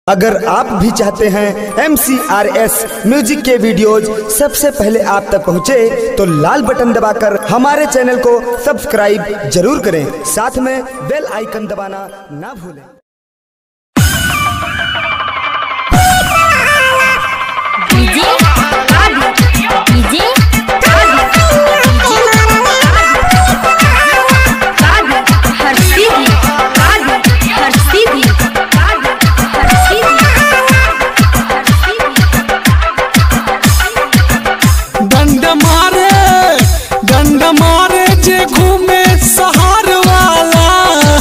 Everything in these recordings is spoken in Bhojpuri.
अगर आप भी चाहते हैं एम म्यूजिक के वीडियोज सबसे पहले आप तक पहुंचे तो लाल बटन दबाकर हमारे चैनल को सब्सक्राइब जरूर करें साथ में बेल आइकन दबाना ना भूलें डीजे डीजे हर सीधी हर सीधी हर डंड मारे डंड मारे जे घूमे सहार वाला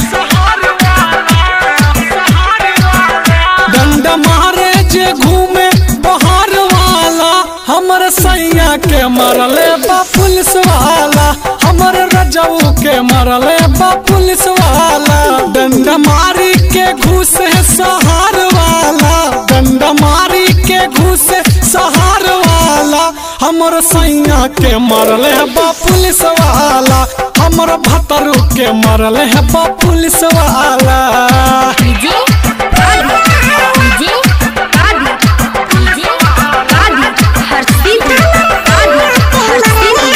डंड मारे जे घूमे बहार वाला हमर सैया के मरले बा पुलिस वाला हमर रजऊ के मरले बा पुलिस वाला डंड मारी के घूस है सहार वाला डंड मारी के घूस सहार वाला हमर सैया के मरले है बा पुलिस वाला हमर भतरू के मरले है बा पुलिस वाला डीजे डीजे डीजे हर सीधी हर सीधी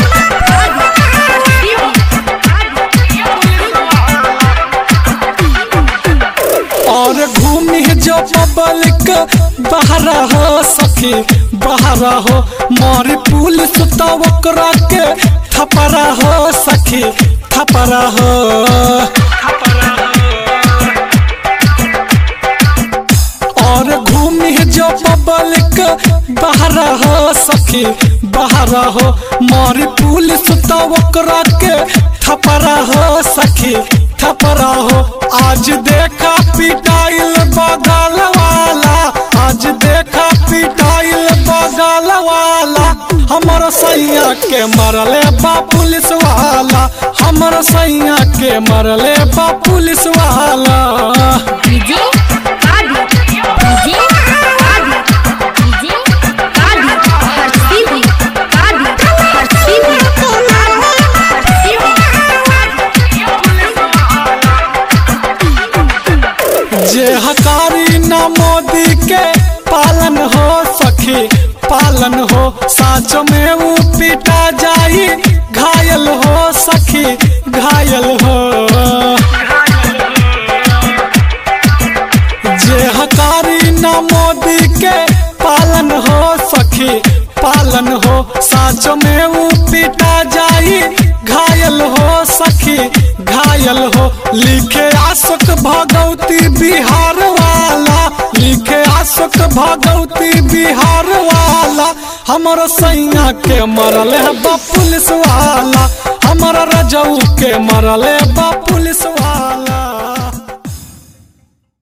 और घूमी जो पब्लिक बहरा हो सखी बहरा हो मारी पुलिस तो ओकरा के थपरा हो सखी थपरा हो और घूमी जो पब्लिक बहरा हो सखी बहरा हो मारी पुलिस तो ओकरा के थपरा हो सखी थपरा हो आज देखा पिटाइल बगल वाला आज देखा पिटाइल बगल वाला हमर सैया के मरले बा पुलिस वाला हमर सैया के मरले बा पुलिस वाला डीजे डीजे डीजे हर सीधी हर सीधी जे हकारी न मोदी के पालन हो सखी पालन हो साँच में वो पिटा जाई घायल हो सखी घायल हो जे हकारी न मोदी के पालन हो सखी पालन हो साँच में वो पिटा जाई घायल हो सखी घायल हो लिखे आशक भगवती बिहार वाला लिखे आशक भगवती बिहार वाला हमर सैया के मरल है बा पुलिस वाला हमर रजऊ के मरल है बा पुलिस वाला